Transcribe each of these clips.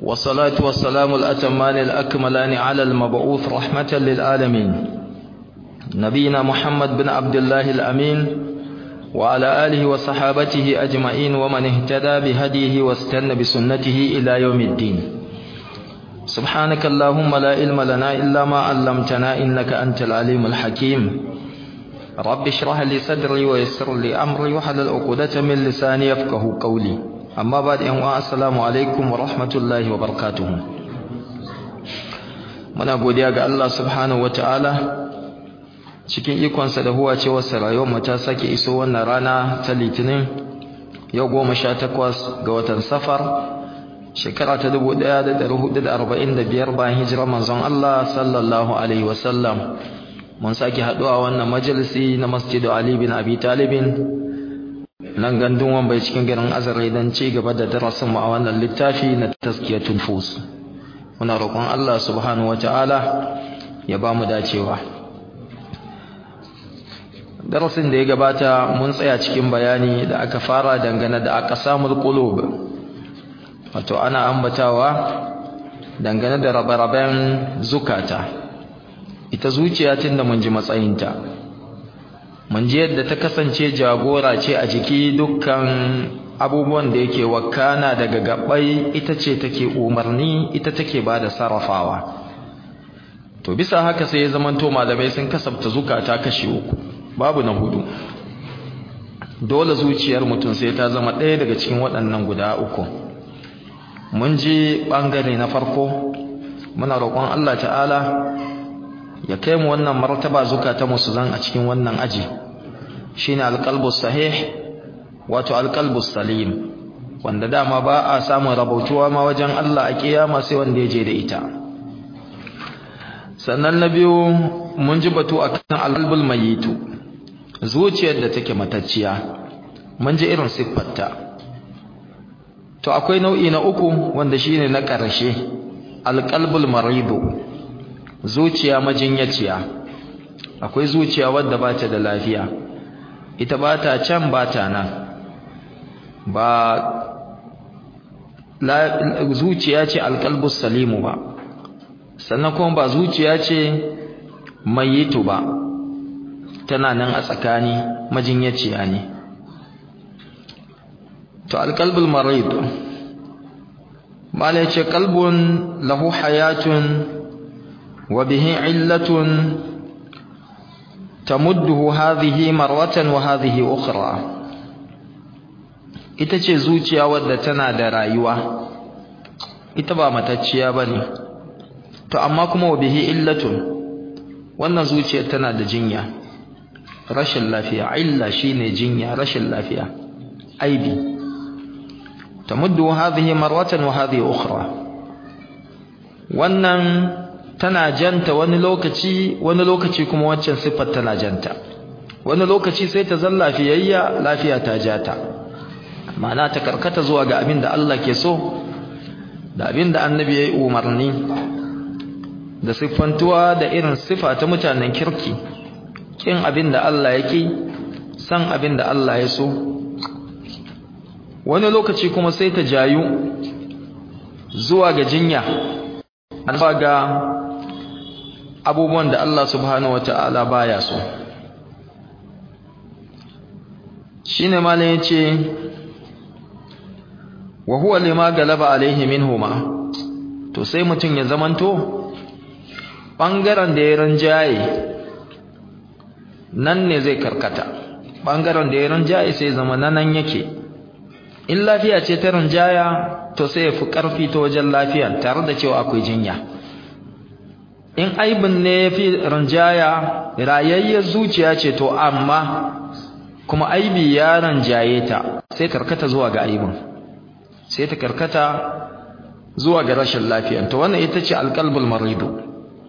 والصلاة والسلام الأتمان الأكملان على المبعوث رحمة للعالمين نبينا محمد بن عبد الله الأمين وعلى آله وصحابته أجمعين ومن اهتدى بهديه واستنى بسنته إلى يوم الدين سبحانك اللهم لا علم لنا إلا ما علمتنا إنك أنت العليم الحكيم رب اشرح لي صدري ويسر لي أمري وحلل عقدة من لساني يفقه قولي أما بعد السلام عليكم ورحمة الله وبركاته muna godiya ga Allah subhanahu wataala cikin ikonsa da huwa cewa rayuwar mu ta sake iso wannan rana ta litinin yau goma sha takwas ga watan safar shekara ta dubu ɗaya da ɗari hudu da arba'in da biyar bayan hijirar manzon Allah sallallahu alaihi wasallam mun sake haɗuwa wannan majalisi na masjidu Ali bin Abi Talibin nan gandun wambai cikin garin Azare don ci gaba da darasin mu a wannan littafi na tazkiyatun fus muna roƙon Allah subhanahu wataala ya ba mu dacewa darasin da ya gabata mun tsaya cikin bayani da aka fara dangane da aqsamul qulub wato ana ambatawa dangane da rabe-raben zukata ita zuciya tunda mun ji matsayinta mun ji yadda ta kasance jagora ce a jiki dukkan abubuwan da yake wakana daga gabbai ita ce take umarni ita take bada sarrafawa to bisa haka sai ya zamanto malamai sun kasabta zukata kashi uku babu na hudu dole zuciyar mutum sai ta zama ɗaya daga cikin waɗannan guda uku mun ji ɓangare na farko muna roƙon Allah ta'ala ya kai mu wannan martaba zukata musu zan a cikin wannan aji shine alqalbus sahih wato alqalbus salim wanda dama ba a samun rabautuwa ma wajen Allah a kiyama sai wanda ya je da ita sannan na biyu mun ji batu akan alqalbul mayitu zuciyar da take matacciya mun ji irin siffarta to akwai nau'i na uku wanda shine na ƙarshe alqalbul maridu zuciya majinyaciya akwai zuciya wadda ba ta da lafiya ita ba ta can ba ta nan ba zuciya ce alqalbus salimu ba sannan kuma ba zuciya ce mayitu ba tana nan a tsakani majinyaciya ne to alqalbul marid mala yace qalbun lahu hayatun wa bihi illatun tamudduhu hadhihi marwatan wa hadhihi ukhra ita ce zuciya wadda tana da rayuwa ita ba matacciya bane to amma kuma wa bihi illatun wannan zuciyar tana da jinya rashin lafiya illa shine jinya rashin lafiya aibi tamuddu hadhihi marwatan wa hadhihi ukhra wannan tana janta wani lokaci wani lokaci kuma waccan sifar tana janta wani lokaci sai ta zalla lafiyayya lafiya ta jata ma'ana ta karkata zuwa ga abin da Allah ke so da abin da annabi ya yi umarni da siffantuwa da irin sifa ta mutanen kirki kin abin da Allah yake san abin da Allah ya so wani lokaci kuma sai ta jayu zuwa ga jinya zuwa ga abubuwan da Allah subhanahu wata'ala baya so shine malam yace wa huwa lima galaba alaihi minhuma to sai mutum ya zamanto bangaren da ya ranjaye nan ne zai karkata bangaren da ya rinjaye sai zama nan yake in lafiya ce ta rinjaya to sai ya fi karfi ta wajen lafiya tare da cewa akwai jinya in aibin ne ya fi rinjaya rayayyar zuciya ce to amma kuma aibi ya rinjaye ta sai karkata zuwa ga aibin sai ta karkata zuwa ga rashin lafiya to wannan ita ce alqalbul maridu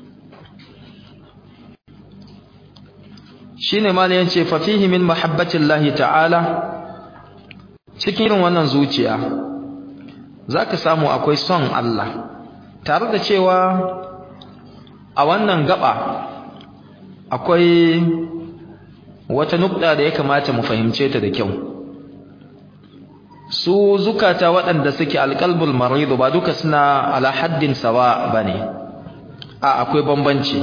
shine ma ne yace fa fihi min mahabbatillahi ta'ala cikin irin wannan zuciya zaka samu akwai son Allah tare da cewa a wannan gaba akwai wata nukta da ya kamata mu fahimce ta da kyau su zukata waɗanda suke alqalbul marid ba duka suna ala haddin sawa bane a akwai bambanci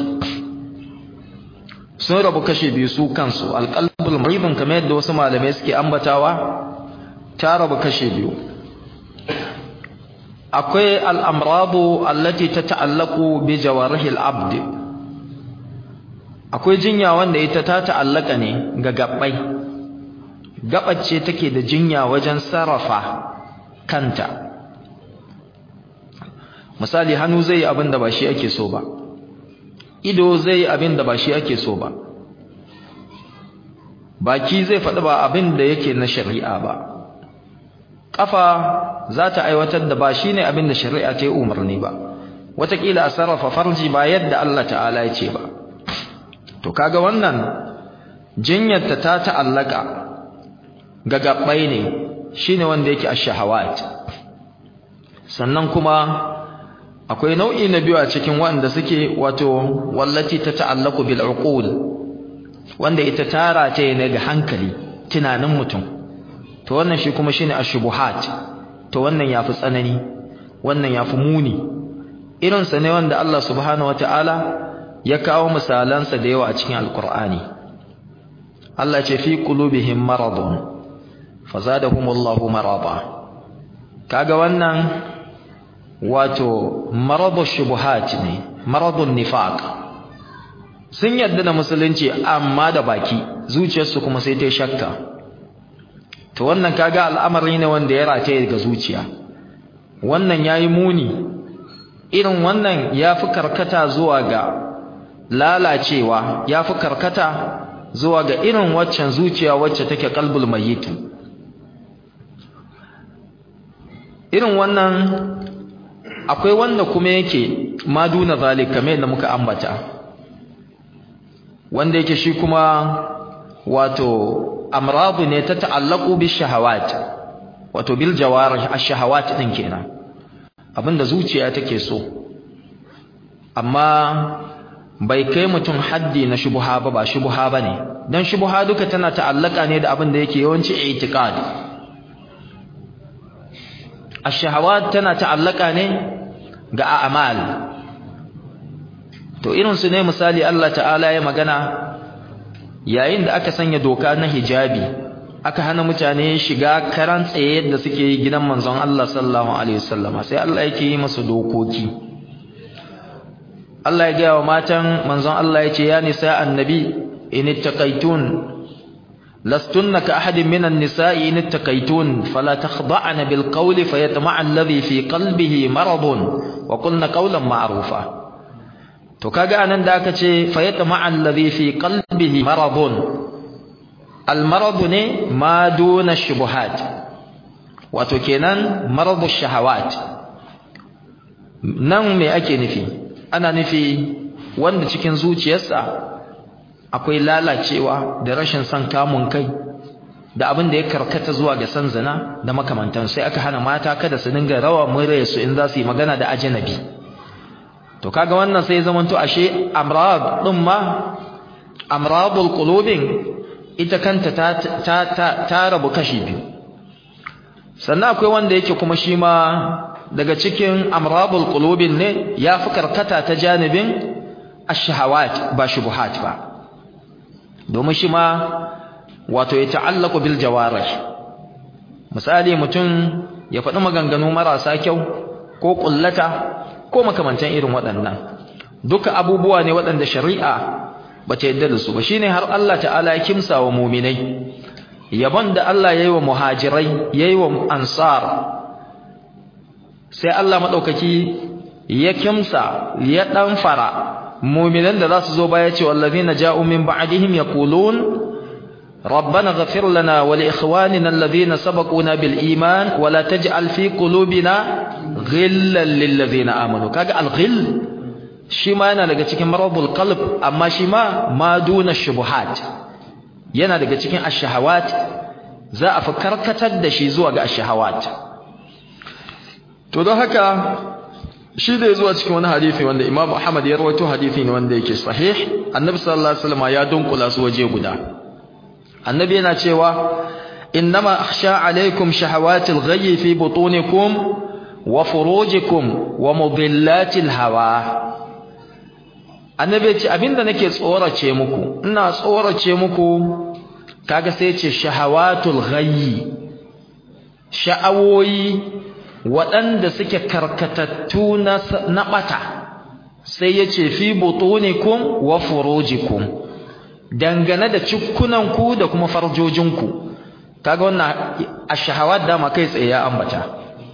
sun rabu kashe biyu su kansu alqalbul marid kamar yadda wasu malamai suke ambatawa ta rabu kashe biyu akwai al'amradu allati ta ta'allaku bi jawarihil abd akwai jinya wanda ita ta ta'allaka ne ga gabbai gabace take da jinya wajen sarrafa kanta misali hannu zai abin da ba shi ake so ba ido zai abin da ba shi ake so ba baki zai faɗi ba abin da yake na shari'a ba ƙafa za ta aiwatar da ba shi ne abin da shari'a ta yi umarni ba wataƙila a sarrafa farji ba yadda Allah ta'ala ya ce ba to kaga wannan jinyarta ta ta'allaka ga gabbai ne shine wanda yake ash-shahawat sannan kuma akwai nau'i na biyu a cikin wanda suke wato wallati ta ta'allaku bil uqul wanda ita tara ta ne ga hankali tunanin mutum to wannan shi kuma shine ash-shubuhat to wannan yafi tsanani wannan yafi muni irin sa ne wanda Allah subhanahu wataala ya kawo misalansa da yawa a cikin alqur'ani Allah ce fi qulubihim maradun fazadahumullahu marada kaga wannan wato maradu shubuhat ne maradun nifaq sun yadda da musulunci amma da baki zuciyarsu kuma sai ta shakka to wannan kaga al'amari ne wanda ya rataye ga zuciya wannan yayi muni irin wannan yafi karkata zuwa ga lalacewa yafi karkata zuwa ga irin waccan zuciya wacce take qalbul mayyit irin wannan akwai wanda kuma yake maduna zalik kamar yadda muka ambata wanda yake shi kuma wato amradu ne ta ta'allaku bi shahawat wato bil jawarih ash-shahawat din kenan abinda zuciya take so amma bai kai mutum haddi na shubha ba ba shubha bane dan shubha duka tana ta'allaka ne da abin da yake yawanci i'tiqad ash-shahawat tana ta'allaka ne ga a'mal to irin su ne misali Allah ta'ala ya magana yayin da aka sanya doka na hijabi aka hana mutane shiga karan tsaye yadda suke yi gidan manzon Allah sallallahu alaihi wasallama sai Allah yake yi musu dokoki Allah ya ga wa matan manzon Allah yace ya nisa annabi in ittaqaitun lastunna ka ahadin minan nisa'i in ittaqaitun fala takhda'na bil qawli fayatma'a alladhi fi qalbihi maradun wa qulna qawlan ma'rufa to kaga anan da aka ce fayatma'a alladhi fi qalbihi maradun al marad ne ma duna shubuhat wato kenan maradu shahawat nan me ake nufi ana nufi wanda cikin zuciyarsa akwai lalacewa da rashin son kamun kai da abin da ya karkata zuwa ga san zina da makamantan sai aka hana mata kada su dinga rawa murya su in za su yi magana da ajnabi to kaga wannan sai zamanto ashe amrad din ma amradul qulubin ita kanta ta ta ta, ta rabu kashi biyu sannan akwai wanda yake kuma shi ma daga cikin amradul qulubin ne ya fi karkata ta janibin ash-shahawat ba shubuhat ba domin shi ma wato ya ta'allaku bil jawarih misali mutum ya faɗi maganganu marasa kyau ko kullata ko makamantan irin waɗannan duka abubuwa ne waɗanda shari'a bata yadda da su ba shine har Allah ta'ala ya kimsa wa mu'minai yabon da Allah yayi wa muhajirai yayi wa ansar sai Allah madaukaki ya kimsa ya dan fara mu'minan da zasu zo baya ce wallazina ja'u min ba'dihim yaqulun ربنا اغفر لنا ولإخواننا الذين سبقونا بالإيمان ولا تجعل في قلوبنا غلا للذين آمنوا كاga الغل shi ma yana daga cikin marabul qalb amma shi ma ma duna shubuhat yana daga cikin ash-shahawat za a fi karkatar da shi zuwa ga ash-shahawat to don haka shi da zuwa cikin wani hadisi wanda Imam Ahmad ya rawaito hadisi ne wanda yake sahih Annabi sallallahu alaihi wasallam ya dunkula su waje guda Annabi yana cewa innama akhsha alaikum shahawatil ghayyi fi butunikum wa furujikum wa mudillatil hawa annabi ce abinda nake tsorace muku ina tsorace muku kaga sai ce shahawatul ghayyi sha'awoyi waɗanda suke karkatattu na na bata sai yace fi butunikum wa furujikum dangane da cikkunanku da kuma farjojinku kaga wannan ashahawat dama kai tsaye ya ambata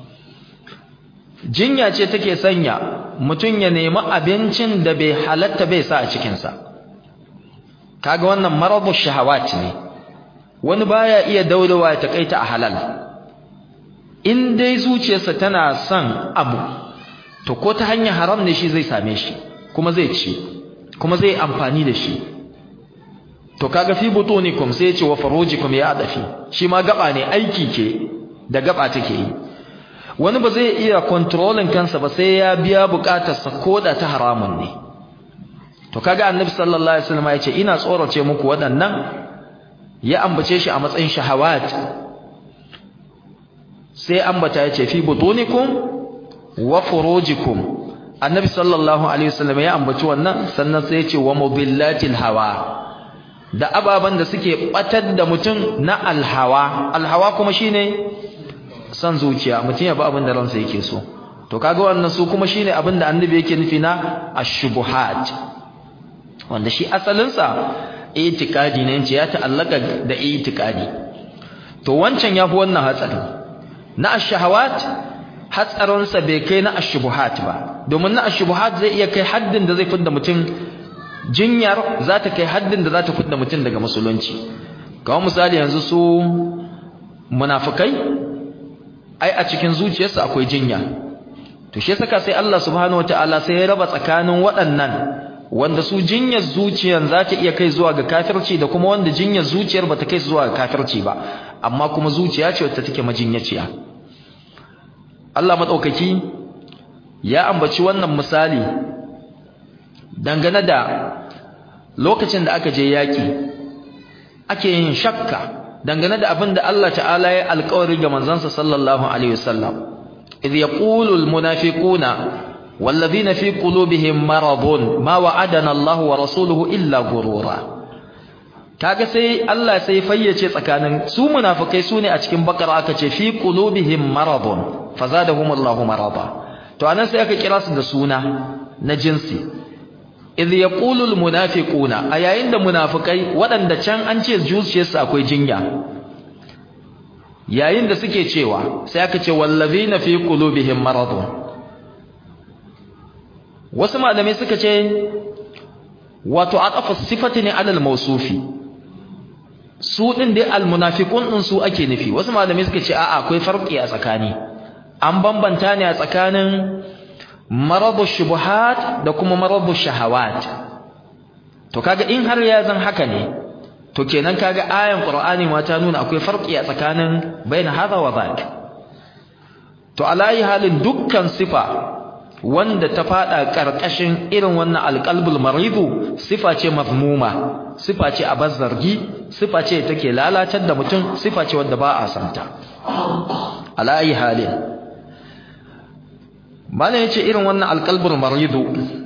jinya ce take sanya mutum ya nemi abincin da bai halatta bai sa a cikinsa kaga wannan maradu shahawat ne wani baya iya daurewa ya takaita a halal in dai zuciyarsa tana son abu to ko ta hanyar haram ne shi zai same shi kuma zai ci kuma zai amfani da shi to kaga fi butunikum sai ya ce wa farujikum ya adafi shi ma gaba ne aiki ke da gaba take yi wani ba zai iya controlling kansa ba sai ya biya bukatarsa koda ta haramun ne to kaga annabi sallallahu alaihi wasallam ya ce ina tsorace muku waɗannan ya ambace shi a matsayin shahawat sai ambata ya ce fi butunikum wa furujikum annabi sallallahu alaihi wasallam ya ambaci wannan sannan sai ya ce wa mubillatil hawa da ababan da suke batar da mutum na alhawa alhawa kuma shine san zuciya mutum ya ba abin da ransa yake so to kaga wannan su kuma shine abin da annabi yake nufi na ashubuhat wanda shi asalin sa itikadi ne ce ya ta'allaka da itikadi to wancan yafi wannan hatsari na ashahawat hatsarin sa bai kai na ashubuhat ba domin na ashubuhat zai iya kai haddin da zai fidda mutum jinyar za ta kai haddin da za ta fidda mutum daga musulunci kawo misali yanzu su munafikai ai a cikin zuciyarsu akwai jinya to shi saka sai Allah subhanahu wataala sai ya raba tsakanin waɗannan wanda su jinyar zuciyar za ta iya kai zuwa ga kafirci da kuma wanda jinyar zuciyar ba ta kai zuwa ga kafirci ba amma kuma zuciya ce wacce take majinyaciya Allah madaukaki ya ambaci wannan misali dangane da lokacin da aka je yaki ake yin shakka dangane da abin da Allah ta'ala ya alƙawari ga manzansa sallallahu alaihi wasallam idh yaqulu almunafiquna walladhina fi qulubihim maradun ma wa'adana Allah wa rasuluhu illa gurura kaga sai Allah sai fayyace tsakanin su munafikai sune a cikin bakara aka ce fi qulubihim maradun fazadahum Allah marada to anan sai aka kira su da suna na jinsi idh yaqulu almunafiquna ayayin da munafikai waɗanda can an ce zuciyarsu akwai jinya yayin da suke cewa sai aka ce wallazina fi qulubihim maradun wasu malamai suka ce wato atafa sifati ne alal mawsufi su din dai almunafiqun din su ake nufi wasu malamai suka ce a'a akwai farki a tsakani an bambanta ne a tsakanin maradu shubuhat da kuma maradu shahawat to kaga in har ya zan haka ne to kenan kaga ayan qur'ani ma ta nuna akwai farqi a tsakanin baina hadha wa dhak to alayi halin dukkan sifa wanda ta fada karkashin irin wannan alqalbul maridu sifa ce mazmuma sifa ce a bazzargi sifa ce take lalatar da mutum sifa ce wanda ba a santa alayi halin bala yace irin wannan alqalbul maridu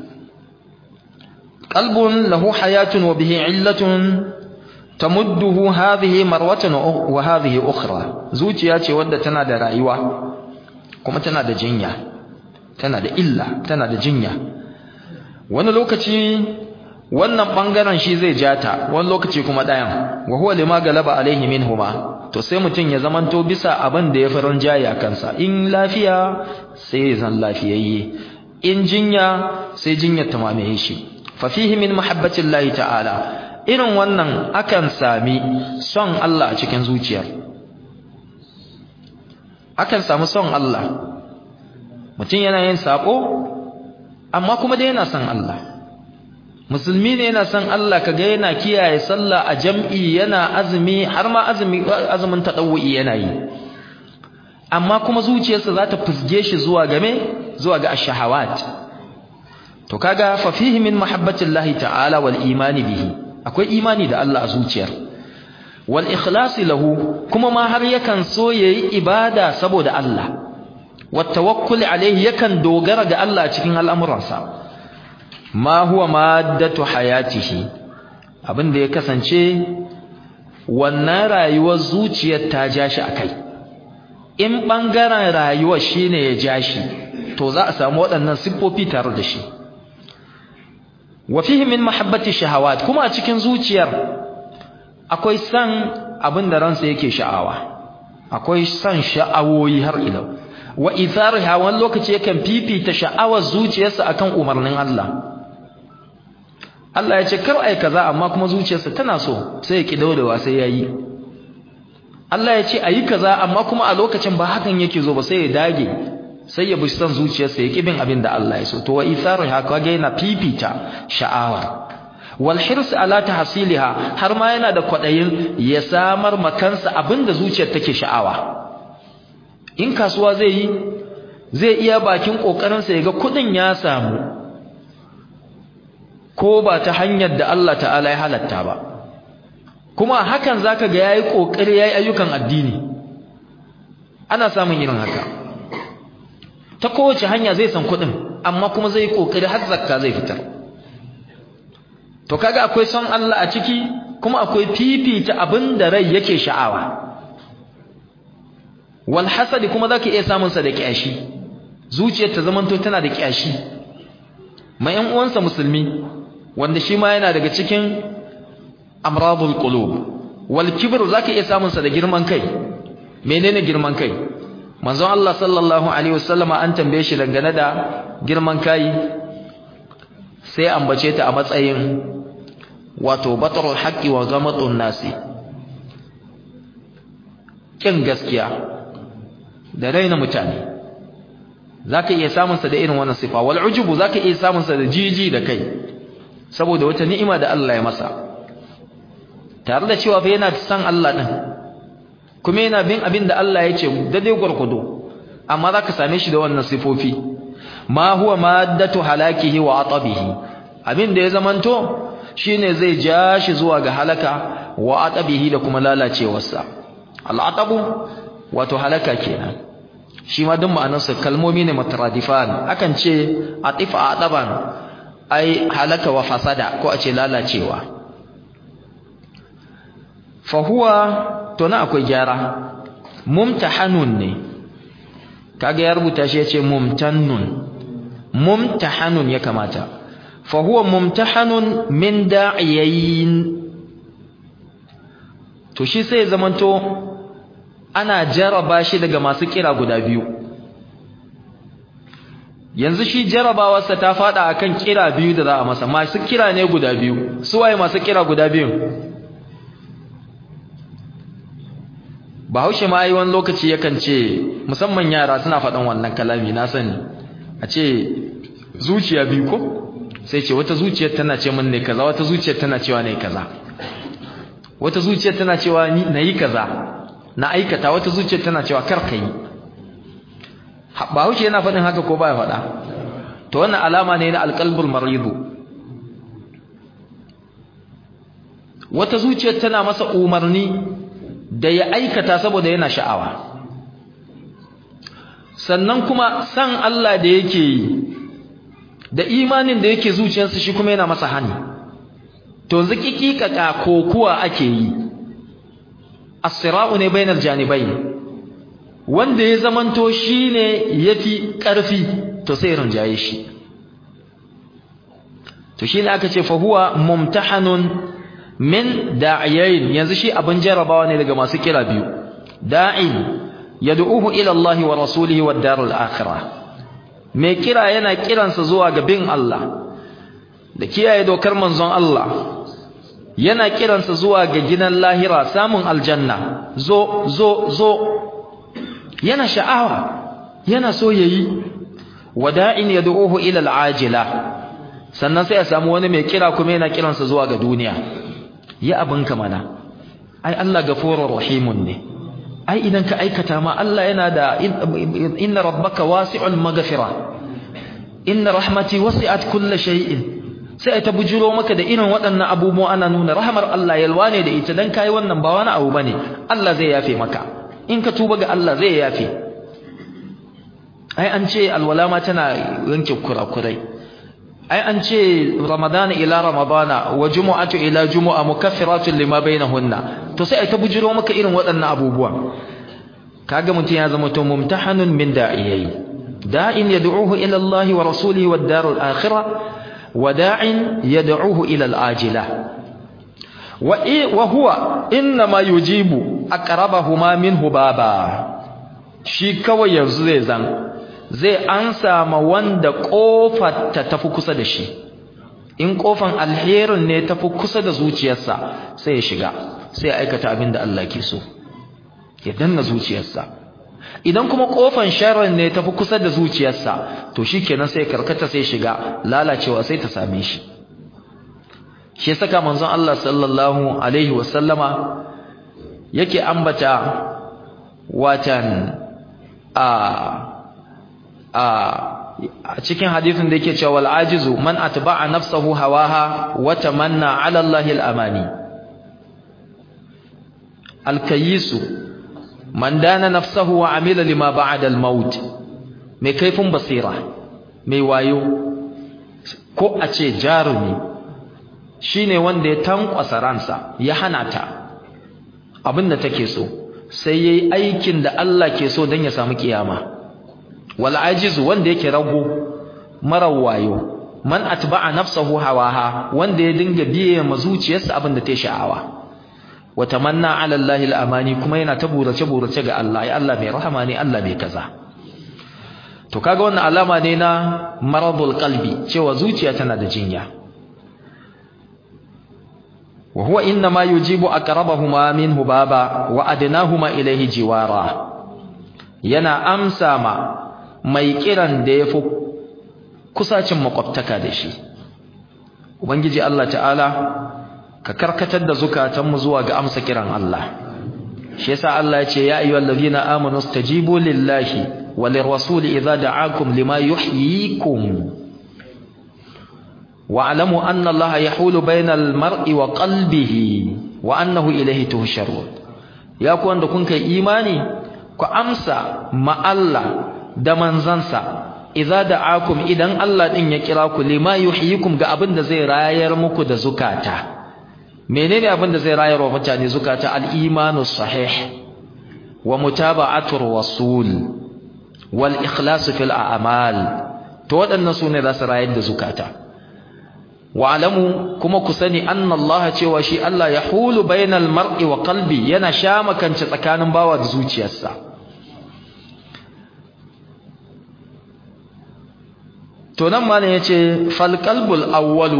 qalbun lahu hayatun wa bihi illatun tamudduhu hadhihi marwatan wa hadhihi ukhra zuciya ce wadda tana da rayuwa kuma tana da jinya tana da illa tana da jinya wani lokaci wannan bangaren shi zai jata wani lokaci kuma dayan wa huwa lima galaba alaihi minhuma to sai mutun ya zamanto bisa abin da ya farin jayi a kansa in lafiya sai ya zan lafiyayye in jinya sai jinyar ta mamaye shi fa fihi min mahabbatillahi ta'ala irin wannan akan sami son Allah a cikin zuciyar akan samu son Allah mutum yana yin sako amma kuma dai yana son Allah musulmi ne yana son Allah kaga yana kiyaye sallah a jam'i yana azumi har ma azumi azumin tadawwi yana yi amma kuma zuciyarsa za ta fusge shi zuwa game zuwa ga ash-shahawat to kaga fa fihi min mahabbatillahi ta'ala wal imani bihi akwai imani da Allah a zuciyar wal ikhlasi lahu kuma ma har yakan so yayi ibada saboda Allah wat tawakkul alaihi yakan dogara ga Allah cikin al'amuransa ma huwa maddatu hayatihi abinda ya kasance wannan rayuwar zuciyar ta ja shi akai in bangaren rayuwar shine ya ja shi to za a samu waɗannan siffofi tare da shi wa fihi min mahabbati shahawat kuma a cikin zuciyar akwai san abin da ransa yake sha'awa akwai san sha'awoyi har ila wa ithariha wani lokaci yakan fifita sha'awar zuciyarsa akan umarnin Allah Allah ya ce kar ai kaza amma kuma zuciyarsa tana so sai ya ki daurewa sai yayi Allah ya ce ayi kaza amma kuma a lokacin ba hakan yake zo ba sai ya dage sai ya bi san zuciyarsa ya ki bin abin da Allah ya so to wa ithariha kaga yana fifita sha'awa wal hirs ala tahsiliha har ma yana da kwadayin ya samar makansa abinda zuciyar take sha'awa in kasuwa zai yi zai iya bakin kokarin sa yaga kudin ya samu ko ba ta hanyar da Allah ta'ala ya halatta ba kuma hakan zaka ga yayi kokari yayi ayyukan addini ana samun irin haka ta kowace hanya zai san kudin amma kuma zai kokari har zakka zai fitar to kaga akwai son Allah a ciki kuma akwai fifita abin da rai yake sha'awa wal hasad kuma zaka iya samun sa da kiyashi zuciyar ta zamanto tana da kiyashi mai yan uwansa musulmi wanda shi ma yana daga cikin amradul qulub wal kibr zaka iya samun sa da girman kai menene girman kai manzon Allah sallallahu alaihi wasallama an tambaye shi dangane da girman kai sai ambace ta a matsayin wato batarul haqqi wa gamatun nasi kin gaskiya da raina mutane zaka iya samun sa da irin wannan sifa wal ujubu zaka iya samun sa da jiji da kai saboda wata ni'ima da Allah ya masa tare da cewa fa yana san Allah din kuma yana bin abin da Allah ya ce da dai gurgudu amma zaka same shi da wannan sifofi ma huwa maddatu halakihi wa atabihi abin da ya zamanto shine zai ja shi zuwa ga halaka wa atabihi da kuma lalacewarsa al'atabu wato halaka kenan shi ma duk ma'anarsa kalmomi ne mutaradifan akan ce atifa ataban ai halaka wa fasada ko a ce lalacewa fa huwa to na akwai gyara mumtahanun ne kaga ya rubuta shi yace mumtannun mumtahanun ya kamata fa huwa mumtahanun min da'iyayn to shi sai zamanto ana jaraba shi daga masu kira guda biyu yanzu shi jarabawarsa ta fada akan kira biyu da za a masa masu kira ne guda biyu su waye masu kira guda biyu Bahaushe ma yi wani lokaci yakan ce musamman yara suna faɗan wannan kalami na sani a ce zuciya biyu ko sai ce wata zuciyar tana ce min ne kaza wata zuciyar tana cewa ne kaza wata zuciyar tana cewa ni na yi kaza na aikata wata zuciyar tana cewa kar ka yi Bahaushe yana faɗin haka ko baya faɗa to wannan alama ne na alqalbul maridu wata zuciyar tana masa umarni da ya aikata saboda yana sha'awa sannan kuma san Allah da yake yi da imanin da yake zuciyarsa shi kuma yana masa hani to zikikika kokuwa ake yi as-sira'u ne bainal janibayn wanda ya zamanto shine yafi karfi to sai rinjaye shi to shine aka ce fa huwa mumtahanun min da'iyain yanzu shi abin jarabawa ne daga masu kira biyu da'in yad'uhu ila Allah wa rasulihi wad darul akhirah mai kira yana kiransa zuwa ga bin Allah da kiyaye dokar manzon Allah yana kiransa zuwa ga gidan lahira samun aljanna zo zo zo yana sha'awa yana so yayi wada'in yad'uhu ila al'ajila sannan sai a samu wani mai kira kuma yana kiransa zuwa ga duniya ya abinka mana ai Allah gafurur rahimun ne ai idan ka aikata ma Allah yana da inna rabbaka wasi'ul maghfira inna rahmati wasi'at kulli shay'in sai ta bujuro maka da irin waɗannan abubuwa ana nuna rahamar Allah yalwa ne da ita dan kai wannan ba wani abu bane Allah zai yafe maka in ka tuba ga Allah zai yafe ai an ce alwala ma tana yanke kurakurai ai an ce ramadana ila ramadana wa jumu'atu ila jumu'a mukaffiratun lima bainahunna to sai ai ta bujiro maka irin waɗannan abubuwa kaga mutum ya zama to mumtahanun min da'iyai da'in yad'uhu ila Allah wa rasulihi wad darul akhirah wa da'in yad'uhu ila al-ajila wa wa huwa inma yujibu aqrabahuma minhu baba shi kawai yanzu zai zan zai ansa ma wanda kofar ta tafi kusa da shi in kofan alherin ne tafi kusa da zuciyarsa sai ya shiga sai ya aikata abin da Allah ke so ya danna zuciyarsa idan kuma kofan sharrin ne tafi kusa da zuciyarsa to shikenan sai karkata sai shiga lalacewa sai ta same shi shi saka manzon Allah sallallahu alaihi wasallama yake ambata watan a a cikin hadisin da yake cewa wal ajizu man atba'a nafsahu hawaha wa tamanna 'ala Allahi al-amani al-kayyisu man dana nafsahu wa amila lima ba'da al-maut mai kaifin basira mai wayo ko a ce jarumi shine wanda ya tankwasa ransa ya hana ta abinda take so sai yayi aikin da Allah ke so dan ya samu kiyama wal ajizu wanda yake rago mara wayo man atba'a nafsahu hawaha wanda ya dinga biye ma zuciyarsa abin da ta sha'awa wa tamanna 'ala Allahi al-amani kuma yana ta burace burace ga Allah ya Allah mai rahama ne Allah mai kaza to kaga wannan alama ne na maradul qalbi cewa zuciya tana da jinya wa huwa inna ma yujibu aqrabahuma minhu baba wa adnahuma ilayhi jiwara yana amsa ma mai kiran da yafi kusacin makwabtaka da shi ubangiji Allah ta'ala ka karkatar da zukatanmu zuwa ga amsa kiran Allah shi yasa Allah ya ce ya ayyuhallazina amanu stajibu lillahi walirrasuli idza da'akum lima yuhyikum wa'lamu anna Allah yahulu bainal mar'i wa qalbihi wa annahu ilayhi tuhsharun ya ku wanda kun kai imani ku amsa ma Allah da manzansa idza da'akum idan Allah din ya kira ku lima yuhyikum ga abin da zai rayar muku da zukata menene abin da zai rayar wa mutane zukata al-imanu sahih wa mutaba'atur rasul wal ikhlas fil a'mal to waɗannan sune za su rayar da zukata wa alamu kuma ku sani anna Allah cewa shi Allah yahulu bainal mar'i wa qalbi yana shamakance tsakanin bawa da zuciyarsa to nan malam yace fal qalbul awwalu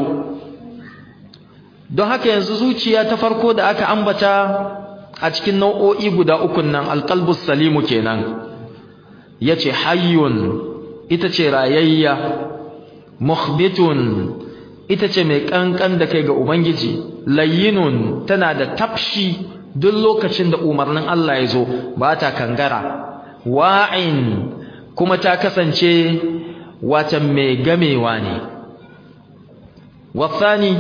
don haka yanzu zuciya ta farko da aka ambata a cikin nau'o'i guda uku nan alqalbus salimu kenan yace hayyun ita ce rayayya mukhbitun ita ce mai kankan da kai ga ubangiji layyinun tana da tafshi duk lokacin da umarnin Allah ya zo ba ta kangara wa'in kuma ta kasance wata mai gamewa ne wasani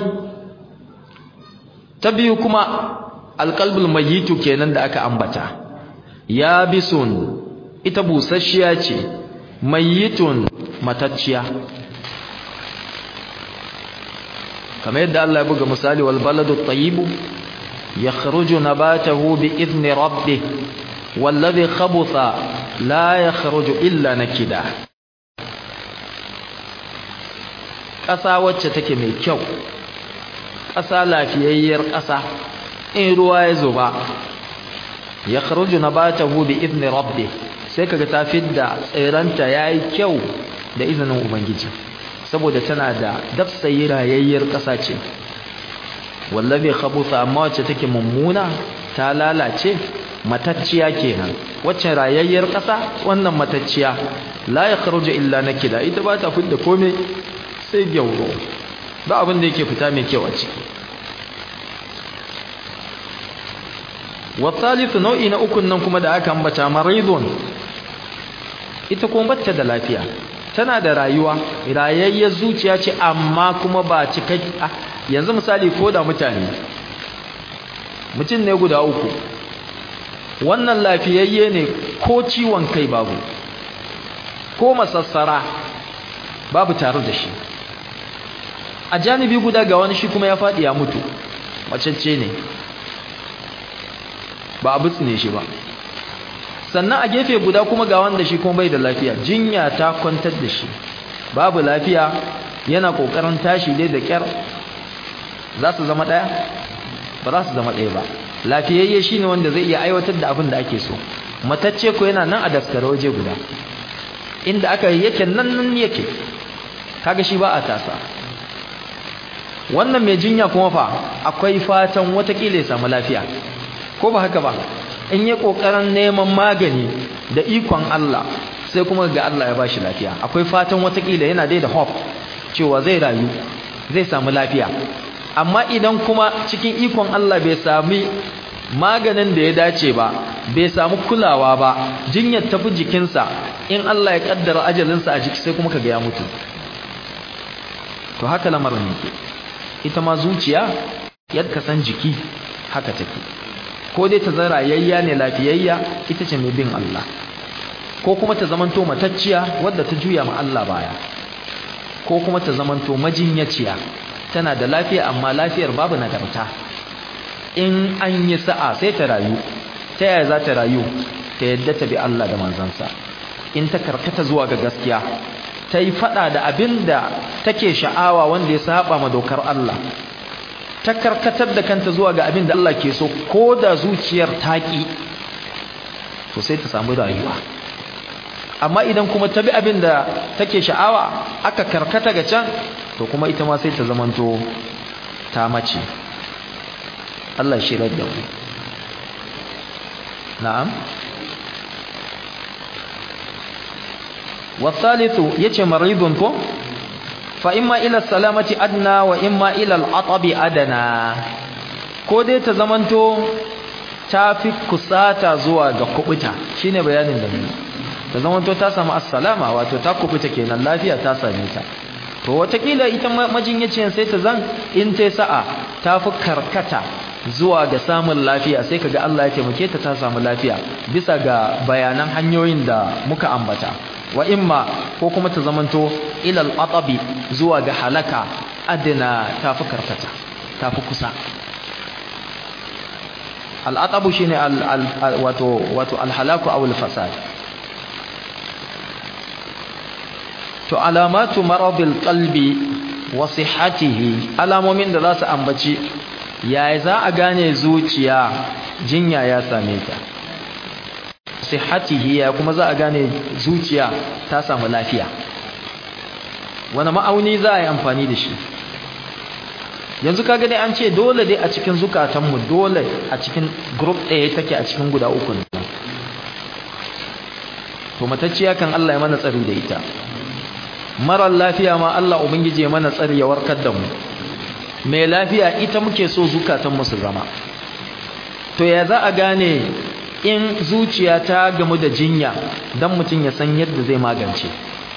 ta biyu kuma alƙalbul mayitu kenan da aka ambata ya bisun ita busasshiya ce mayitun matacciya kamar yadda Allah ya buga misali wal baladu tayyibu yakhruju nabatahu bi idni rabbih والذي خبث لا يخرج إلا نكدا ƙasa wacce take mai kyau ƙasa lafiyayyar ƙasa in ruwa ya zuba ya kharuju nabatahu bi idni rabbi sai kaga ta fidda tsiranta yayi kyau da izinin ubangiji saboda tana da dafsayi rayayyar ƙasa ce wallabi khabutha amma wacce take mummuna ta lalace matacciya kenan wacce rayayyar ƙasa wannan matacciya la ya kharuju illa nakida ita ba ta fidda komai sai gyauro ba abin da yake fita mai kyau a ciki wasalisu nau'i na ukun nan kuma da aka ambata maridun ita kuma bata da lafiya tana da rayuwa rayayyar zuciya ce amma kuma ba cikai yanzu misali ko da mutane mutum ne guda uku wannan lafiyayye ne ko ciwon kai babu ko masassara babu tare da shi a janibi guda ga wani shi kuma ya faɗi ya mutu macece ne ba a butsine shi ba sannan a gefe guda kuma ga wanda shi kuma bai da lafiya jinya ta kwantar da shi babu lafiya yana kokarin tashi dai da kyar za su zama ɗaya ba za su zama ɗaya ba lafiyayye shine wanda zai iya aiwatar da abin da ake so matacce ko yana nan a daskare waje guda inda aka yake nan nan yake kaga shi ba a tasa wannan mai jinya kuma fa akwai fatan watakila ya samu lafiya ko ba haka ba in yi kokarin neman magani da ikon Allah sai kuma ga Allah ya bashi lafiya akwai fatan watakila yana dai da hope cewa zai rayu zai samu lafiya amma idan kuma cikin ikon Allah bai sami maganin da ya dace ba bai samu kulawa ba jinyar tafi jikinsa in Allah ya kaddara ajalinsa a jiki sai kuma kaga ya mutu to haka lamarin yake ita ma zuciya yadda san jiki haka take ko dai ta zara yayya ne lafiyayya ita ce mai bin Allah ko kuma ta zamanto matacciya wadda ta juya ma Allah baya ko kuma ta zamanto majinyaciya tana da lafiya amma lafiyar babu nagarta in an yi sa'a sai ta rayu ta yaya za ta rayu ta yadda ta bi Allah da manzansa in ta karkata zuwa ga gaskiya ta yi fada da abin da take sha'awa wanda ya saba ma dokar Allah ta karkatar da kanta zuwa ga abin da Allah ke so ko da zuciyar taƙi to sai ta samu rayuwa amma idan kuma ta bi abin da take sha'awa aka karkata ga can to kuma ita ma sai ta zamanto ta mace Allah shi da mu na'am wasalithu yace maridun ko fa imma ila salamati adna wa imma ila al-atabi adana ko dai ta zamanto ta fi kusata zuwa ga kubuta shine bayanin da mu ta zamanto ta samu assalama wato ta kubuta kenan lafiya ta same ta to watakila ita majinyaciyar sai ta zan in ta sa'a ta fi karkata zuwa ga samun lafiya sai kaga Allah ya taimake ta ta samu lafiya bisa ga bayanan hanyoyin da muka ambata wa imma ko kuma ta zamanto ilal atabi zuwa ga halaka adina ta fi karkata ta fi kusa al'atabu shine wato wato alhalaku aw alfasad to alamatu maradil qalbi wa sihhatihi alamomin da za su ambaci yaya za a gane zuciya jinya ya same ta sihhatihi ya kuma za a gane zuciya ta samu lafiya wani ma'auni za a yi amfani da shi yanzu kaga dai an ce dole dai a cikin zukatanmu dole a cikin group ɗaya take a cikin guda uku to matacciya kan Allah ya mana tsari da ita marar lafiya ma Allah ubangiji ya mana tsari ya warkar da mu mai lafiya ita muke so zukatanmu su zama to ya za a gane in zuciya ta gamu da jinya dan mutum ya san yadda zai magance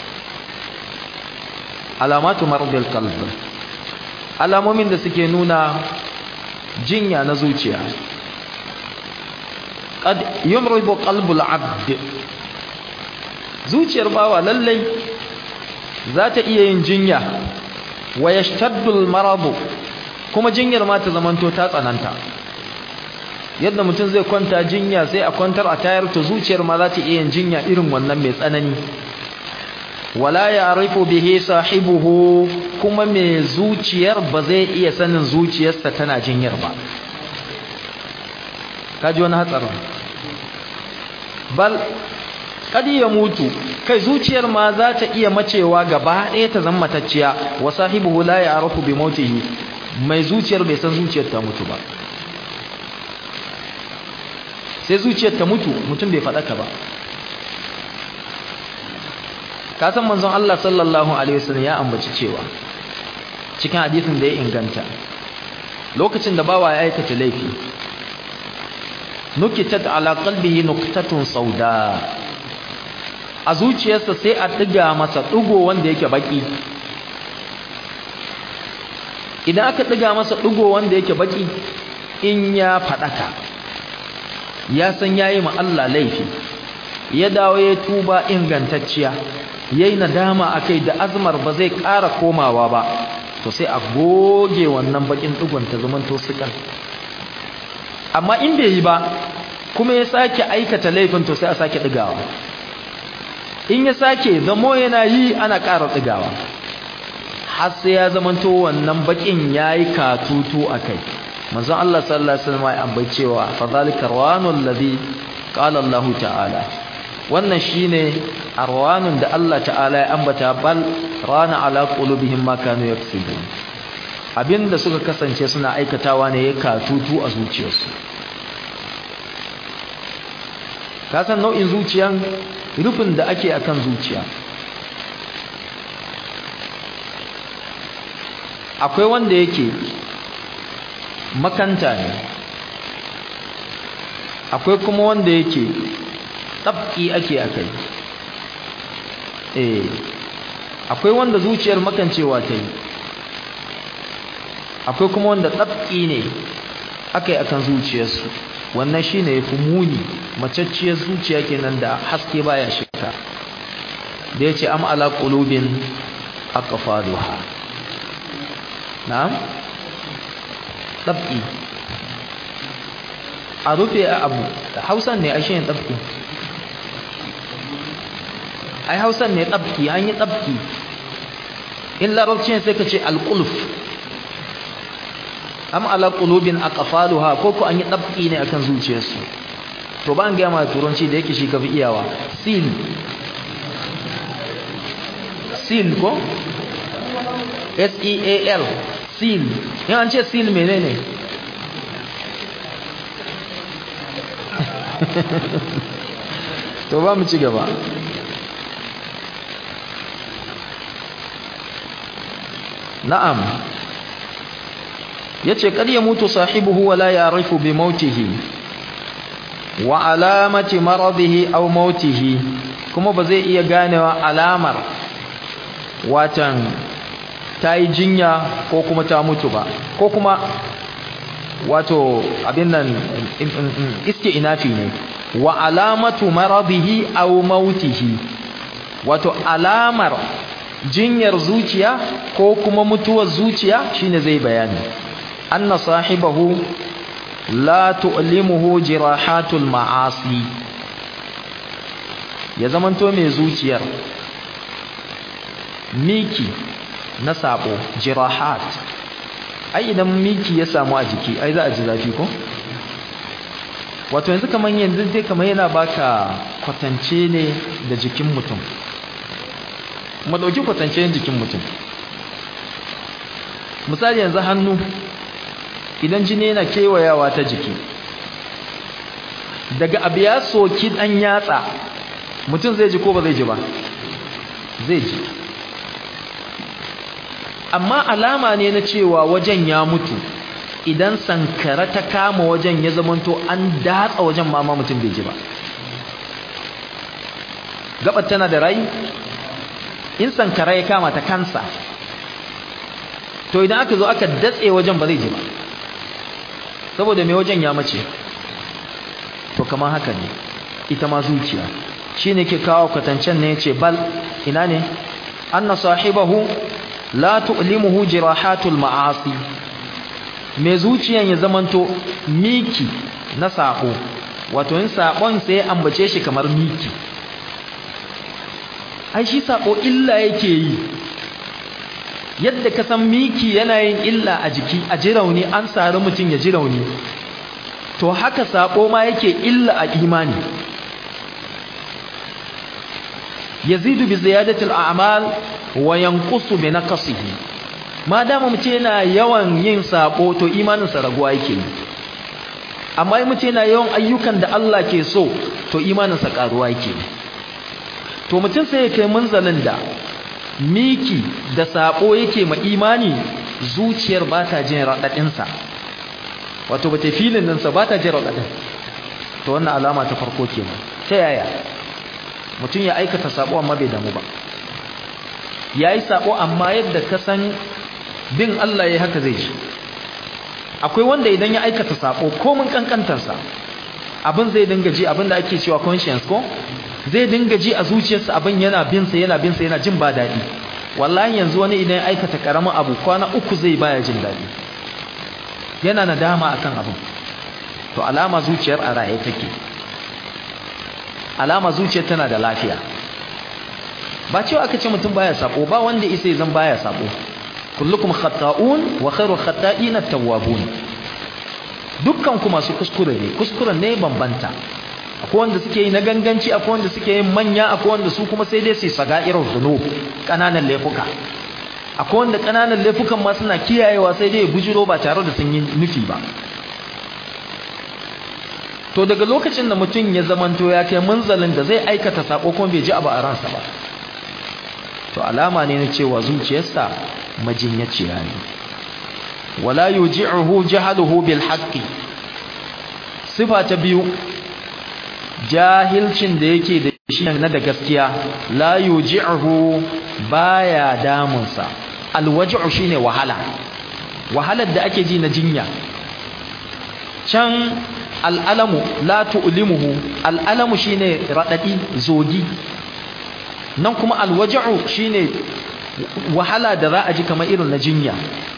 alamatu maradil qalb alamomin da suke nuna jinya na zuciya qad yumridu qalbul abd zuciyar bawa lallai za ta iya yin jinya wa yashtaddu maradu kuma jinyar ma ta zamanto ta tsananta yadda mutum zai kwanta jinya sai a kwantar a tayar ta zuciyar ma za ta iya yin jinya irin wannan mai tsanani wala ya'rifu bihi sahibuhu kuma mai zuciyar ba zai iya sanin zuciyarsa tana jinyar ba kaji wani hatsarin bal kadi ya mutu kai zuciyar ma za ta iya macewa gaba ɗaya ta zama matacciya wa sahibuhu la ya'rifu bi mautihi mai zuciyar bai san zuciyar ta mutu ba sai zuciyar ta mutu mutum bai faɗaka ba ka san manzon Allah sallallahu alaihi wasallam ya ambaci cewa cikin hadisin da ya inganta lokacin da bawa ya aikata laifi nukitat ala qalbihi nuqtatun sauda a zuciyarsa sai a ɗiga masa ɗigo wanda yake baƙi idan aka ɗiga masa ɗigo wanda yake baƙi in ya faɗaka ya san ya yi Allah laifi ya dawo ya tuba ingantacciya ya yi nadama a kai da azumar ba zai ƙara komawa ba to sai a goge wannan baƙin ɗigon ta zamanto sukan amma in bai yi ba kuma ya sake aikata laifin to sai a sake ɗigawa in ya sake zamo yana yi ana ƙara ɗigawa har sai ya zamanto wannan baƙin ya yi katutu a kai manzon Allah sallallahu alaihi wasallam ya ambace cewa fa zalika rawanul ladhi qala Allah ta'ala wannan shine arwanun da Allah ta'ala ya ambata bal rana ala qulubihim ma kanu yaksubun abinda suka kasance suna aikatawa ne ya katutu a zuciyarsu ka san nau'in zuciyan rufin da ake akan zuciya akwai wanda yake makanta ne akwai kuma wanda yake tsabki ake akai eh akwai wanda zuciyar makancewa ta yi akwai kuma wanda tsabki ne akai akan zuciyarsu wannan shine yafi muni macacciyar zuciya kenan da haske baya shiga da yace am ala qulubin aqfaluha na'am tsabki a rufe a abu hausan ne ashe yin tsabki ai hausan ne tsabki an yi tsabki in larabci sai ka ce alƙuluf am ala qulubin aqfaluha ko ko an yi tsabki ne akan zuciyarsu to ba an ga ma turanci da yake shi kafi iyawa seal seal ko S E A L seal in an ce seal menene to ba mu ci gaba na'am yace kad ya mutu sahibuhu wala ya'rifu bi mautihi wa alamati maradihi aw mautihi kuma ba zai iya ganewa alamar watan ta yi jinya ko kuma ta mutu ba ko kuma wato abin nan iske inafi ne wa alamatu maradihi aw mautihi wato alamar jinyar zuciya ko kuma mutuwar zuciya shine zai bayani anna sahibahu la tu'limuhu jirahatul ma'asi ya zamanto mai zuciyar miki na sabo jirahat ai idan miki ya samu a jiki ai za a ji zafi ko wato yanzu kaman yanzu dai kaman yana baka kwatance ne da jikin mutum mu dauki kwatance jikin mutum misali yanzu hannu idan jini yana kewayawa ta jiki daga abu ya soki dan yatsa mutum zai ji ko ba zai ji ba zai ji amma alama ne na cewa wajen ya mutu idan sankara ta kama wajen ya zamanto an datsa wajen mama mutum bai ji ba gabar tana da rai in sankara ya kama ta kansa to idan aka zo aka datse wajen ba zai ji ba saboda mai wajen ya mace to kamar haka ne ita ma zuciya shine ke kawo kwatancen ne yace bal ina ne anna sahibahu la tu'limuhu jirahatul ma'asi mai zuciyan ya zamanto miki na sako wato in sakon sai ambace shi kamar miki ai shi sako illa yake yi yadda ka san miki yana yin illa a jiki a ji rauni an sari mutum ya ji rauni to haka sako ma yake illa a imani yazidu bi ziyadati al-a'mal wa yanqusu bi naqsihi ma dama mutum yana yawan yin sako to imanin sa raguwa yake amma in mutum yana yawan ayyukan da Allah ke so to imanin sa karuwa yake to mutum sai ya kai munzalin da miki da sako yake ma imani zuciyar ba ta jin radadin sa wato bata filin nan sa ba ta jin radadin to wannan alama ta farko kenan ta yaya mutum ya aikata sabo amma bai damu ba yayi sabo amma yadda ka san bin Allah yayi haka zai ji akwai wanda idan ya aikata sabo komin kankantarsa abin zai dinga ji abin da ake cewa conscience ko zai dinga ji a zuciyarsa abin yana bin sa yana bin sa yana jin ba dadi wallahi yanzu wani idan ya aikata karamin abu kwana uku zai baya jin dadi yana nadama akan abin to alama zuciyar a raye take alama zuciyar tana da lafiya ba cewa aka ce mutum baya sabo ba wanda isa zan baya sabo kullukum khata'un wa khairu khata'in at-tawwabun dukkan ku masu kuskure ne kuskuren ne bambanta akwai wanda suke yi na ganganci akwai wanda suke yin manya akwai wanda su kuma sai dai su sagairar zunub kananan laifuka akwai wanda kananan laifukan ma suna kiyayewa sai dai bujiro ba tare da sun yi nufi ba to daga lokacin da mutum ya zamanto ya kai munzalin da zai aikata sako kuma bai ji abu a ransa ba to alama ne na cewa zuciyarsa majinyaciya ne wala yuji'uhu jahaluhu bil haqqi sifa ta biyu jahilcin da yake da shi na da gaskiya la yuji'uhu baya damunsa alwaj'u shine wahala wahalar da ake ji na jinya can al'alamu la tu'limuhu al'alamu shine radadi zogi nan kuma alwaj'u shine wahala da za a ji kamar irin na jinya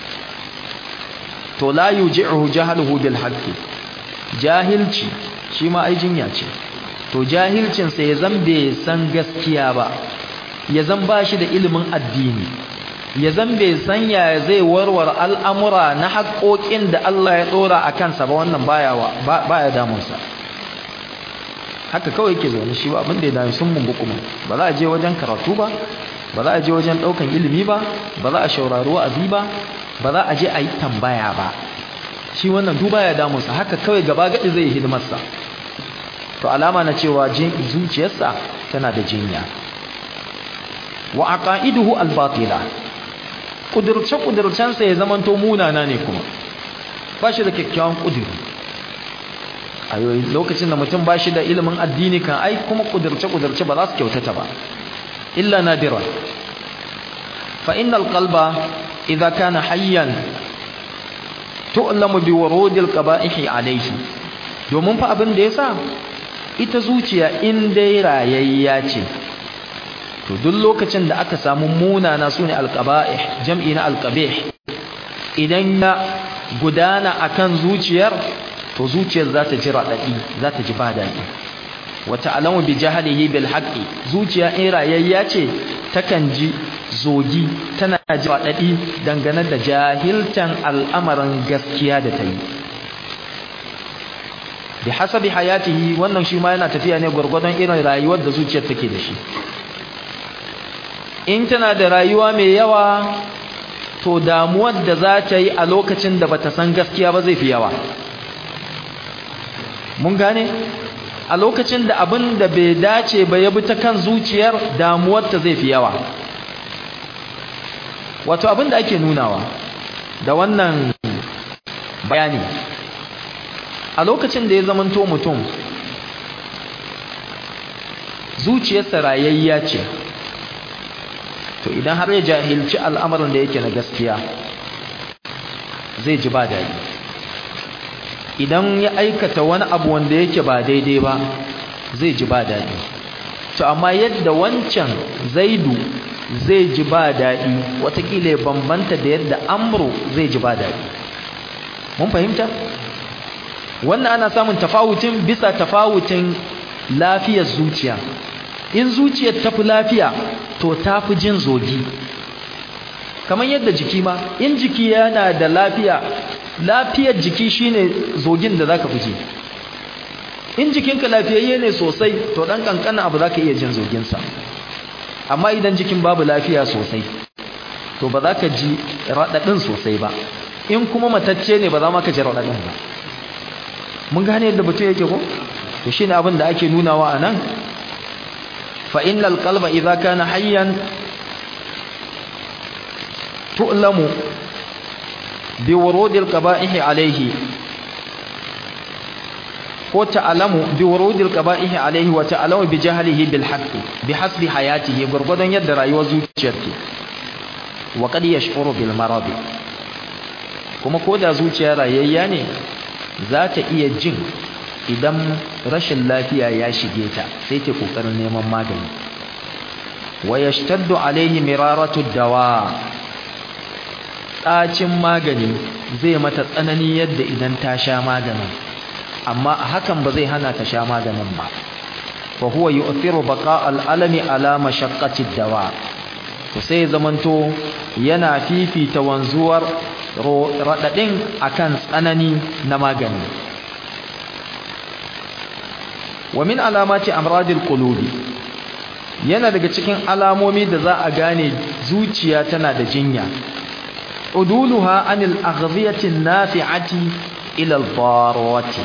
to la yuji'uhu jahaluhu bil haqqi jahilci shi ma ai jinya ce to jahilcin sa ya zan bai san gaskiya ba ya zan ba shi da ilimin addini ya zan bai san ya zai warware al'amura na haƙoƙin da Allah ya ɗora a kansa ba wannan baya damunsa haka kawai ke zaune shi ba abin da ya dami sun mumbu kuma ba za a je wajen karatu ba ba za a je wajen ɗaukan ilimi ba ba za a shaurari wa'azi ba ba za a je a yi tambaya ba shi wannan duba ya damunsa haka kawai gaba gaɗi zai yi hidimarsa to alama na cewa zuciyarsa tana da jinya wa aqaiduhu al-batila kudirce kudircensa ya zamanto munana ne kuma ba shi da kyakkyawan kudiri a lokacin da mutum ba shi da ilimin addini kan ai kuma kudirce kudirce ba za su kyautata ba illa nadira fa innal qalba idza kana hayyan tu'lamu bi wurudil qaba'ihi alayhi domin fa abin da yasa ita zuciya in dai rayayya ce to duk lokacin da aka samu munana sune alqaba'ih jam'i na alqabih idan ya gudana akan zuciyar to zuciyar za ta ji radadi za ta ji badadi wa ta'lamu bi jahlihi bil haqqi zuciya in rayayya ce takan ji zogi tana ji radadi dangane da jahiltan al'amarin gaskiya da ta yi bi hasabi hayatihi wannan shi ma yana tafiya ne gurgurdan irin rayuwar da zuciyar take da shi in tana da rayuwa mai yawa to damuwar da za ta yi a lokacin da bata san gaskiya ba zai fi yawa mun gane a lokacin da abin da bai dace ba ya bi ta kan zuciyar damuwar ta zai fi yawa wato abin da ake nunawa da wannan bayani a lokacin da ya zamanto mutum zuciyarsa rayayya ce to idan har ya jahilci al'amarin da yake na gaskiya zai ji ba daɗi idan ya aikata wani abu wanda yake ba daidai ba zai ji ba daɗi to amma yadda wancan zaidu zai ji ba daɗi watakila ya bambanta da yadda amru zai ji ba daɗi mun fahimta wannan ana samun tafawutin bisa tafawutin lafiyar zuciya in zuciyar tafi lafiya to tafi jin zogi kamar yadda jiki ma in jiki yana da lafiya lafiyar jiki shine zogin da zaka fije in jikinka lafiyayye ne sosai to dan kankanin abu zaka iya jin zogin sa amma idan jikin babu lafiya sosai to ba za ka ji radadin sosai ba in kuma matacce ne ba za ma ka ji radadin ba mun gane yadda mutum yake ko to shine abin da ake nunawa anan fa innal qalba idza kana hayyan tu'lamu bi wurudil qaba'ihi alayhi ko ta'alamu bi wurudil qaba'ihi alaihi wa ta'alamu bi jahlihi bil haqqi bi hasbi hayatihi gurgudan yadda rayuwar zuciyar ke wa qad yash'uru bil marad kuma ko da zuciya rayayya ne za ta iya jin idan rashin lafiya ya shige ta sai ta kokarin neman magani wa yashtaddu alaihi miraratu dawa ɗacin magani zai mata tsanani yadda idan ta sha maganin amma hakan ba zai hana ta sha maganin ba fa huwa yu'thiru baqa al-alami ala mashaqqati dawa to sai zamanto yana fifita wanzuwar radadin akan tsanani na magani wa min alamati amradil qulubi yana daga cikin alamomi da za a gane zuciya tana da jinya uduluha anil aghdhiyati nafi'ati ila al-darwati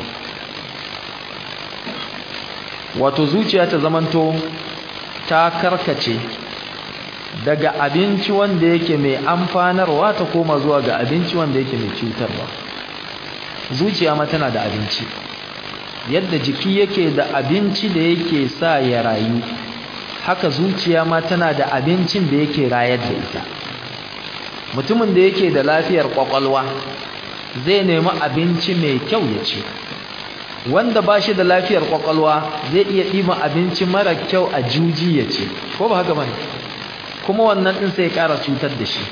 wato zuciya ta zamanto ta karkace daga abinci wanda yake mai amfanarwa ta koma zuwa ga abinci wanda yake mai cutarwa zuciya ma tana da abinci yadda jiki yake da abinci da yake sa ya rayu haka zuciya ma tana da abincin da yake rayar da ita mutumin da yake da lafiyar kwakwalwa zai nemi abinci mai kyau ya ci wanda ba shi da lafiyar kwakwalwa zai iya ɗiba abinci mara kyau a juji ya ci ko ba haka bane kuma wannan ɗin sai ƙara cutar da shi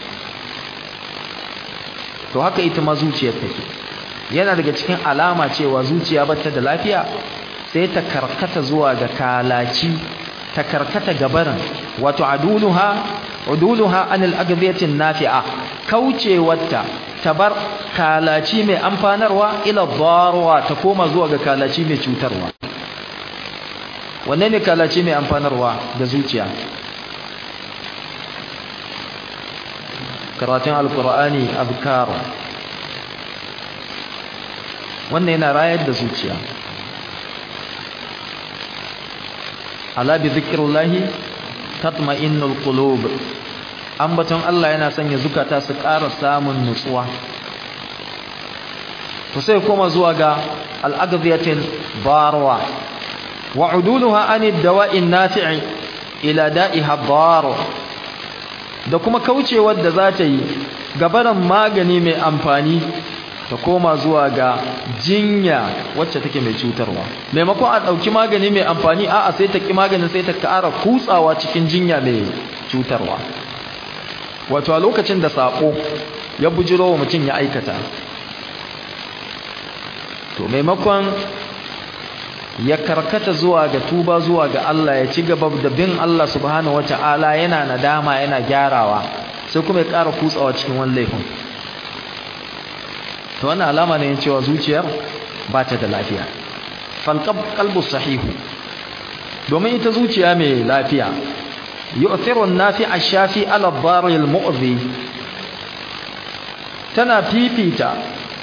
to haka ita ma zuciyar take yana daga cikin alama cewa zuciya bata da lafiya sai ta karkata zuwa ga kalaci ta karkata gabarin wato aduluha uduluha anil agbiyatin nafi'a kaucewarta tabar kalaci mai amfanarwa ila darwa ta koma zuwa ga kalaci mai cutarwa wanne ne kalaci mai amfanarwa da zuciya karatun alkur'ani azkar wannan yana rayar da zuciya ala bi zikrillahi tatma'innul qulub ambaton Allah yana sanya zukata su ƙara samun nutsuwa to sai koma zuwa ga al-aghdiyatin barwa wa uduluha anid dawa'in nafi'i ila da'iha dar da kuma kaucewar da za ta yi gabaran magani mai amfani ta koma zuwa ga jinya wacce take mai cutarwa maimakon a ɗauki magani mai amfani a'a sai ta ki maganin sai ta ƙara kutsawa cikin jinya mai cutarwa wato a lokacin da saƙo ya bujiro wa mutum ya aikata to maimakon ya karkata zuwa ga tuba zuwa ga Allah ya ci gaba da bin Allah subhanahu wata'ala yana nadama yana gyarawa sai kuma ya ƙara kutsawa cikin wani laifin to wannan alama ne cewa zuciyar ba ta da lafiya falqab qalbu sahihu domin ita zuciya mai lafiya yu'thiru an-nafi' ash-shafi 'ala ad-dar al-mu'dhi tana fifita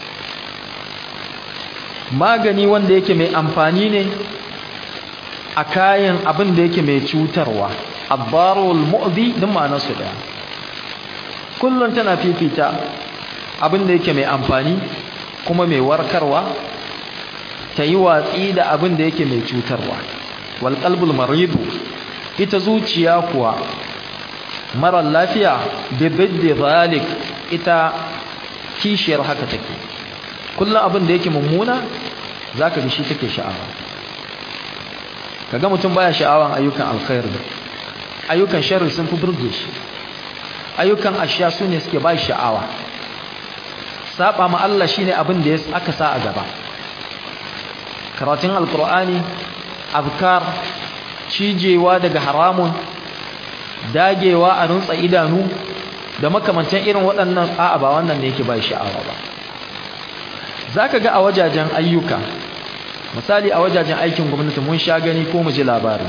magani wanda yake mai amfani ne a kayan abin da yake mai cutarwa ad-dar al-mu'dhi din ma'anar su daya kullun tana fifita abin da yake mai amfani kuma mai warkarwa ta yi watsi da abin da yake mai cutarwa wal qalbul maridu ita zuciya kuwa marar lafiya bi biddi zalik ita kishiyar haka take kullum abin da yake mummuna zaka ga shi take sha'awa kaga mutum baya sha'awan ayyukan alkhair ayyukan sharri sun fi burge shi ayyukan asha su ne suke ba sha'awa saba ma Allah shine abin da aka sa a gaba karatun alkur'ani abkar cijewa daga haramun dagewa a runtsa idanu da makamantan irin waɗannan a'a ba wannan ne yake ba sha'awa ba zaka ga a wajajen ayyuka misali a wajajen aikin gwamnati mun sha gani ko mu ji labari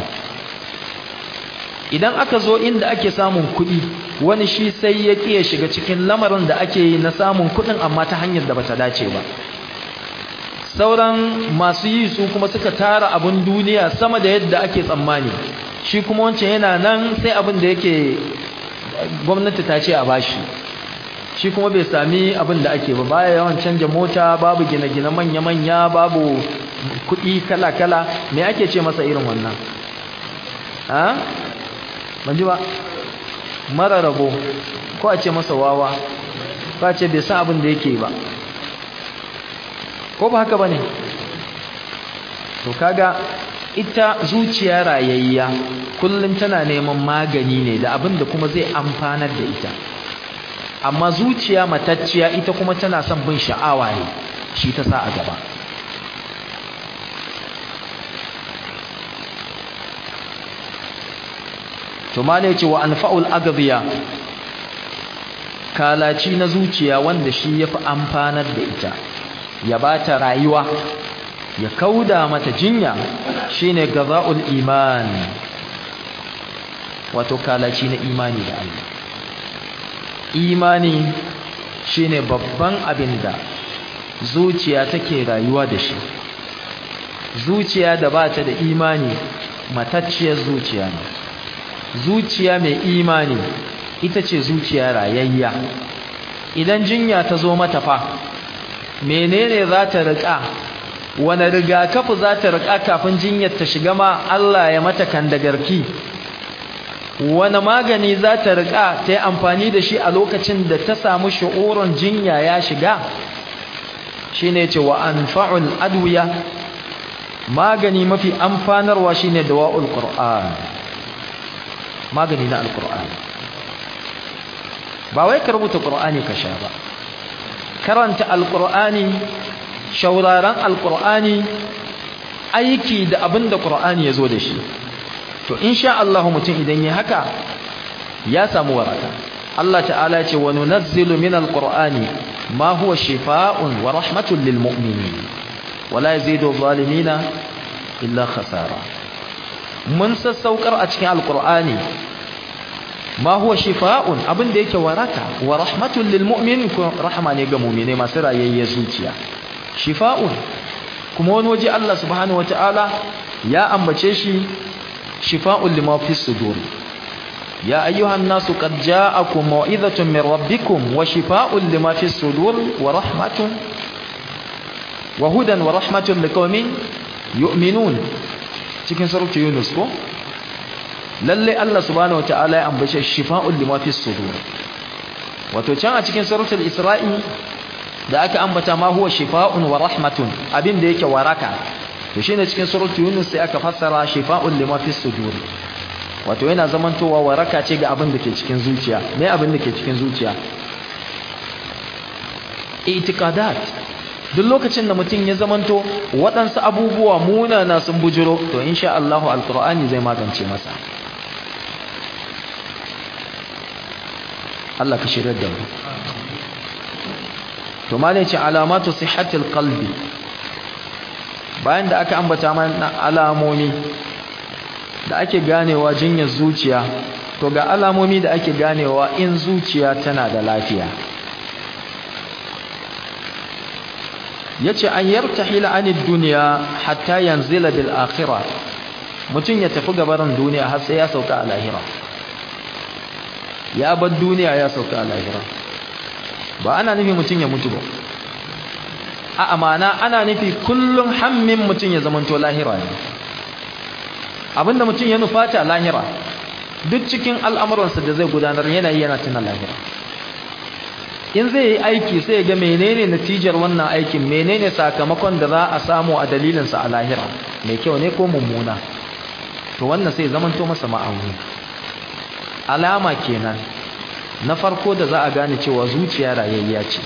idan aka zo inda ake samun kuɗi wani shi sai ya ƙiya shiga cikin lamarin da ake yi na samun kuɗin amma ta hanyar da bata dace ba sauran masu yi su kuma suka tara abin duniya sama da yadda ake tsammani shi kuma wancan yana nan sai abin da yake gwamnati ta ce a bashi shi kuma bai sami abin da ake ba baya yawan canja mota babu gine-gine manya-manya babu kuɗi kala-kala me ake ce masa irin wannan ha ban ji ba mara rabo ko a ce masa wawa ko a ce bai san abin da yake ba ko ba haka ba ne to kaga ita zuciya rayayya kullum tana neman magani ne da abin da kuma zai amfanar da ita amma zuciya matacciya ita kuma tana son bin sha'awa ne shi ta sa a gaba to ma ne ce wa anfa'ul agbiya kalaci na zuciya wanda shi yafi amfanar da ita ya bata rayuwa ya kauda mata jinya shine gaza'ul iman wato kalaci na imani da Allah imani shine babban abin da zuciya take rayuwa da shi zuciya da bata da imani matacciyar zuciya ne zuciya mai imani ita ce zuciya rayayya idan jinya ta zo mata fa menene za ta riƙa wani rigakafi za ta riƙa kafin jinyar ta shiga ma Allah ya mata kandagarki wani magani za ta riƙa ta yi amfani da shi a lokacin da ta samu shi'urin jinya ya shiga shi ne ce wa an fa'ul adwiya magani mafi amfanarwa shi ne dawa'ul ƙur'an magani na alƙur'an ba wai ka rubuta ƙur'ani ka sha ba karanta alƙur'ani shauraran alƙur'ani aiki da abin da ƙur'ani ya zo da shi to insha Allah mutum idan ya haka ya samu waraka Allah ta'ala ya ce wa nunazzilu min alqur'ani ma huwa shifaa'un wa rahmatun lil mu'minin wa la yazidu zalimina illa khasara mun sassaukar a cikin alqur'ani ma huwa shifaa'un abin da yake waraka wa rahmatun lil mu'minin ko rahma ne ga mu'mine masu rayayye zuciya shifa'un kuma wani waje Allah subhanahu wata'ala ya ambace shi shifa'un lima fi sudur ya ayyuhan nasu qad ja'akum mau'izatun min rabbikum wa shifa'un lima fi sudur wa rahmatun wa hudan wa rahmatun liqaumin yu'minun cikin suratu yunus ko lalle Allah subhanahu wata'ala ya ambace shifa'un lima fi sudur wato can a cikin suratul isra'i da aka ambata ma huwa shifa'un wa rahmatun abin da yake waraka to shine cikin suratul yunus sai aka fassara shifa'un lima fi sudur wato yana zamantowa waraka ce ga abin da ke cikin zuciya me abin da ke cikin zuciya itiqadat duk lokacin da mutum ya zamanto waɗansu abubuwa munana sun bujiro to insha Allah alqur'ani zai magance masa Allah ka shirya da mu to malai ce alamatu sihhatil qalbi bayan da aka ambata mana alamomi da ake ganewa jinyar zuciya to ga alamomi da ake ganewa in zuciya tana da lafiya yace an yartahila anid dunya hatta yanzila bil akhirah mutun ya tafi gabaran duniya har sai ya sauka a lahira ya bar duniya ya sauka a lahira ba ana nufi mutum ya mutu ba a amana ana nufi kullum hammin mutum ya zamanto lahira ne abinda mutum ya nufata lahira duk cikin al'amuransa da zai gudanar yanayi yana tuna lahira in zai yi aiki sai ga menene natijar wannan aikin menene sakamakon da za a samu a dalilinsa a lahira mai kyau ne ko mummuna to wannan sai zamanto masa ma'auni alama kenan na farko da za a gane cewa zuciya rayayya ce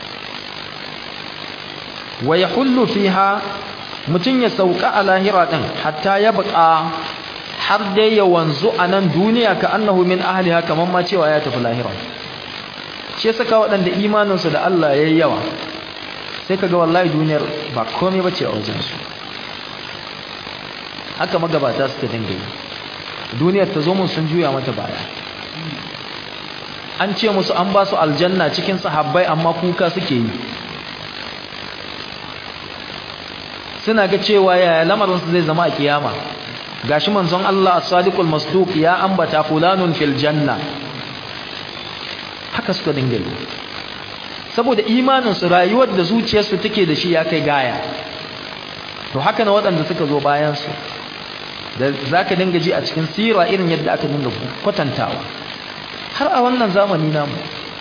wa yahullu fiha mutun ya sauka a lahira din hatta ya buƙa har dai ya wanzu a nan duniya ka annahu min ahliha kaman ma cewa ya tafi lahira shi saka waɗanda imaninsu da Allah yayi yawa sai kaga wallahi duniyar ba komai bace a wajen su haka magabata suka dinga yi duniyar ta zo mun sun juya mata baya an ce musu an ba su aljanna cikin sahabbai amma kuka suke yi suna ga cewa yaya lamarinsu zai zama a kiyama gashi manzon Allah as-sadiqul masduq ya ambata fulanun fil janna haka suka dinga yi saboda imaninsu rayuwar da zuciyarsu take da shi ya kai gaya to haka na waɗanda suka zo bayansu da za ka dinga ji a cikin sira irin yadda aka dinga kwatantawa har a wannan zamani namu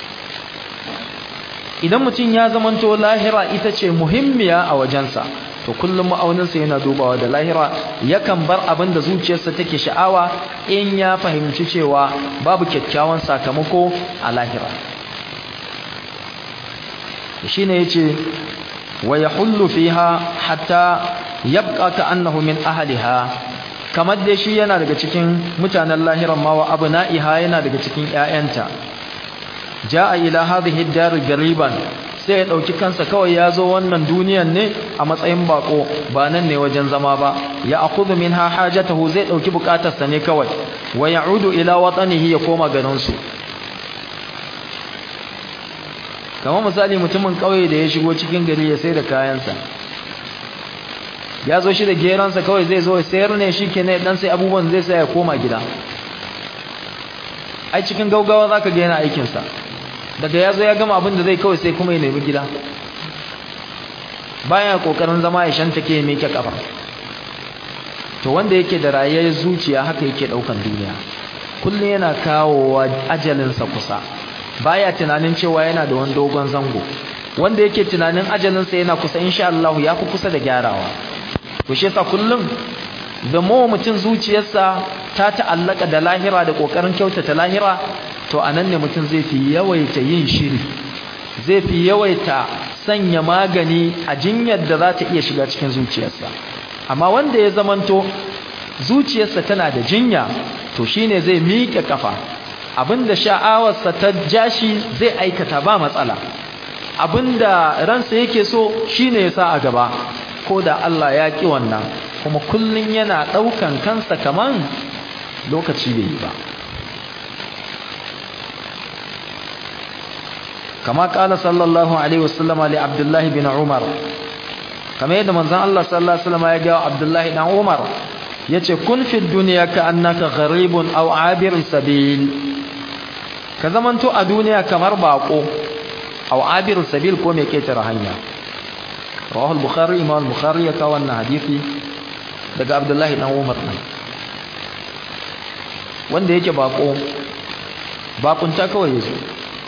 idan mutum ya zamanto lahira ita ce muhimmiya a wajensa to kullum ma'auninsa yana dubawa da lahira yakan bar abin da zuciyarsa take sha'awa in ya fahimci cewa babu kyakkyawan sakamako a lahira shine yace wa yahullu fiha hatta yabqa ka'annahu min ahliha kamar dai shi yana daga cikin mutanen lahiran ma wa abna'iha yana daga cikin ƴaƴanta ja'a ila hadhihi ad-dar gariban sai ya dauki kansa kawai ya zo wannan duniyan ne a matsayin bako ba nan ne wajen zama ba ya akhudhu minha hajatahu zai dauki bukatarsa ne kawai wa ya'udu ila watanihi ya koma garin su kamar misali mutumin kauye da ya shigo cikin gari ya sai da kayansa ya zo shi da geransa kawai zai zo ya sayar ne shi ke ne dan sai abubuwan zai sai ya koma gida ai cikin gaugawa zaka ga yana aikinsa daga ya zo ya gama abin da zai kawai sai kuma ya nemi gida bayan kokarin zama ya shanta ke miƙe kafa to wanda yake da rayayyar zuciya haka yake daukan duniya kullum yana kawowa ajalinsa kusa baya tunanin cewa yana da wani dogon zango wanda yake tunanin ajalinsa yana kusa insha Allah ya fi kusa da gyarawa to shi yasa kullum da mu mutum zuciyarsa ta ta'allaka da lahira da kokarin kyautata lahira to anan ne mutum zai fi yawaita yin shiri zai fi yawaita sanya magani a jinyar da za ta iya shiga cikin zuciyarsa amma wanda ya zamanto zuciyarsa tana da jinya to shine zai miƙe kafa abinda sha'awarsa ta jashi zai aikata ba matsala abinda ransa yake so shine ya sa a gaba ko da Allah ya ki wannan kuma kullun yana ɗaukan kansa kaman lokaci bai yi ba kama kala sallallahu alaihi wasallam li abdullahi bin umar kamar yadda manzon Allah sallallahu alaihi wasallam ya ga abdullahi dan umar yace kun fi dunya ka annaka gharibun aw abir sabil ka zamanto a duniya kamar bako aw abir sabil ko mai ketare hanya rawahu al-bukhari imam al-bukhari ya kawo wannan hadisi daga abdullahi dan umar ne wanda yake bako bakunta kawai yazo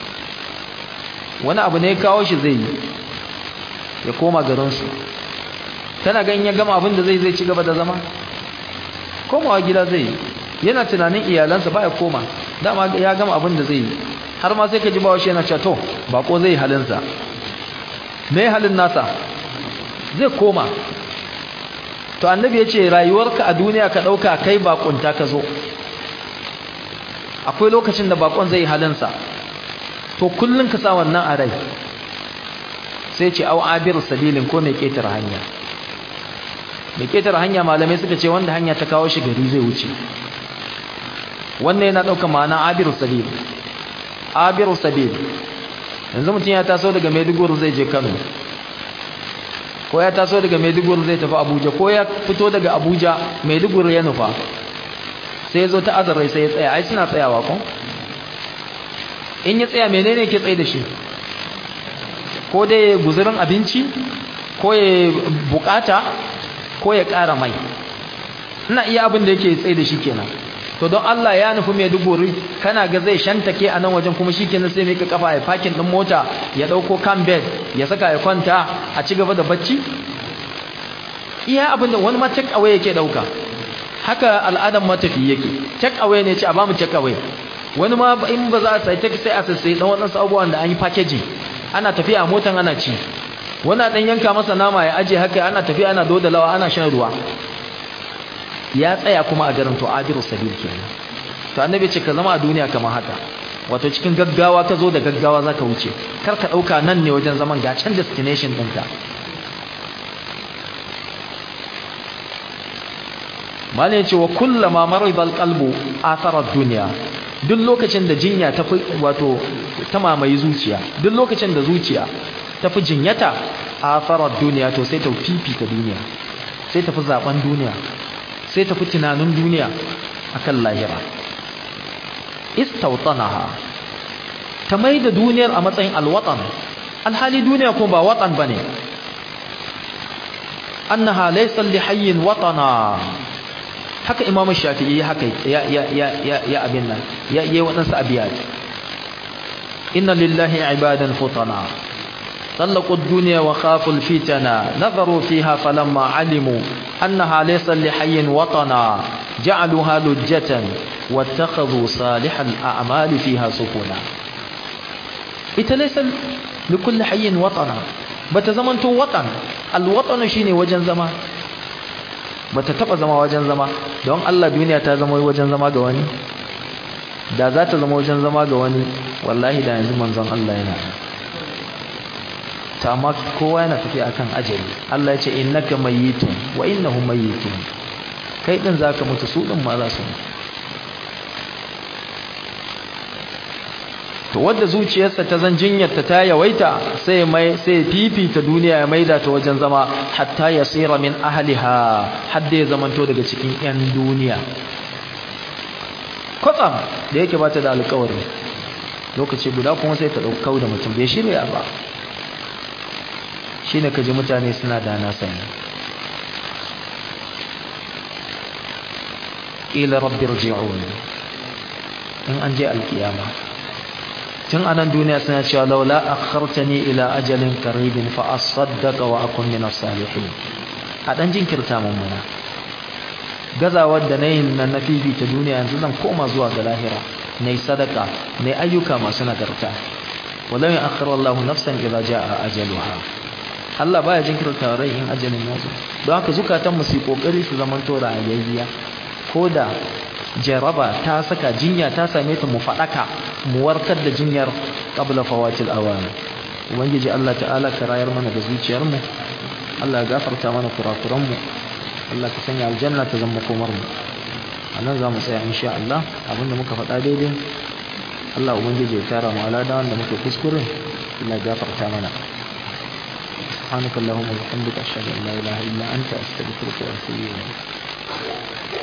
wani abu ne kawo shi zai yi ya koma garinsu tana ganin ya gama abin da zai zai ci gaba da zama komawa gida zai yi yana tunanin iyalansa baya koma dama ya gama abin da zai yi har ma sai ka ji bawa shi yana cewa to bako zai halinsa me halin nasa zai koma to annabi ya ce rayuwarka a duniya ka ɗauka kai bakunta ka zo akwai lokacin da bakon zai halinsa to kullun ka sa wannan a rai sai ce au abir sabilin ko mai ketar hanya mai ketar hanya malamai suka ce wanda hanya ta kawo shi gari zai wuce wannan yana ɗaukar ma'ana abir sabil abir sabil yanzu mutum ya taso daga maiduguri zai je kano ko ya taso daga maiduguri zai tafi abuja ko ya fito daga abuja maiduguri ya nufa sai ya zo ta azarai sai ya tsaya ai suna tsayawa ko in ya tsaya menene ke tsaye da shi ko dai guzurin abinci ko ya bukata ko ya ƙara mai ina iya abin da yake tsaye da shi kenan to don Allah ya nufi mai duguri kana ga zai shantake a nan wajen kuma shi kenan sai mai ka kafa ya fakin ɗin mota ya ɗauko kan bed ya saka ya kwanta a ci gaba da bacci iya abin da wani ma take away yake ɗauka haka al'adar matafi yake take away ne ce a bamu take away wani ma in ba za a sai take sai a sai dan wadansu abubuwan da an yi packaging ana tafiya a motan ana ci wani dan yanka masa nama ya aje haka ana tafiya ana dodalawa ana shan ruwa ya tsaya kuma a garin to abiru sabil kenan to annabi ce ka zama a duniya kamar haka wato cikin gaggawa ka zo da gaggawa zaka wuce kar ka dauka nan ne wajen zaman ga can destination ɗinka malai ce wa kullama maridal qalbu athara dunya duk lokacin da jinya ta wato ta mamaye zuciya duk lokacin da zuciya ta fi jinyata athara dunya to sai ta fifita duniya sai ta fi zaben duniya sai ta fi tunanin duniya akan lahira istawtanaha ta mai da duniyar a matsayin alwatan alhali duniya kuma ba watan bane annaha laysa li hayyin watana haka imamu shafi'i haka ya ya ya ya, ya abin nan ya yi wadansu abiyat inna lillahi ibadan futana طلقوا الدنيا وخافوا الفتنة نظروا فيها فلما علموا أنها ليس لحي وطنا جعلوها لجة واتخذوا صالح الأعمال فيها سكونا إذا ليس لكل حي وطنا بتزمنتو وطن الوطن شيني وجن زمان bata taba zama wajen zama don Allah duniya ta zama wajen zama ga wani da za ta zama wajen zama ga wani wallahi da yanzu manzon Allah yana ta amma kowa yana tafi akan ajali Allah ya ce innaka mayyitun wa innahum mayyitun kai din zaka mutu su din ma za su mutu to wanda zuciyarsa ta zan jinyarta ta yawaita sai mai sai fifita duniya ya maida ta wajen zama hatta yasira min ahliha hadda ya zamanto daga cikin yan duniya kwatsam da yake bata da alƙawari lokaci guda kuma sai ta ɗaukau da mutum bai shirya ba shine kaji mutane suna da na sani ila rabbi rji'un in an je alkiyama tun anan duniya suna cewa laula akhartani ila ajalin qaribin fa asaddaqa wa akun min as-salihin a dan jinkirta mun muna gazawar da nayin nan na ta duniya yanzu zan koma zuwa ga lahira nayi sadaka nayi ayyuka masu nagarta walau ya akhara Allahu nafsan idza jaa ajaluha Allah baya jinkirta rai in ajalin ya zo don haka zukatan mu su kokari su zaman to rayayya koda jaraba ta saka jinya ta same ta mu fadaka mu warkar da jinyar qabla fawatil awan ubangiji Allah ta'ala ka rayar mana da zuciyar mu Allah ya gafarta mana kurakuran mu Allah ka sanya aljanna ta zama komar mu anan za mu tsaya insha Allah abinda muka faɗa daidai Allah ubangiji ya tara mu alada wanda muke kuskure Allah ya gafarta mana سبحانك اللهم وبحمدك أشهد أن لا إله إلا أنت أستغفرك وأتوب إليك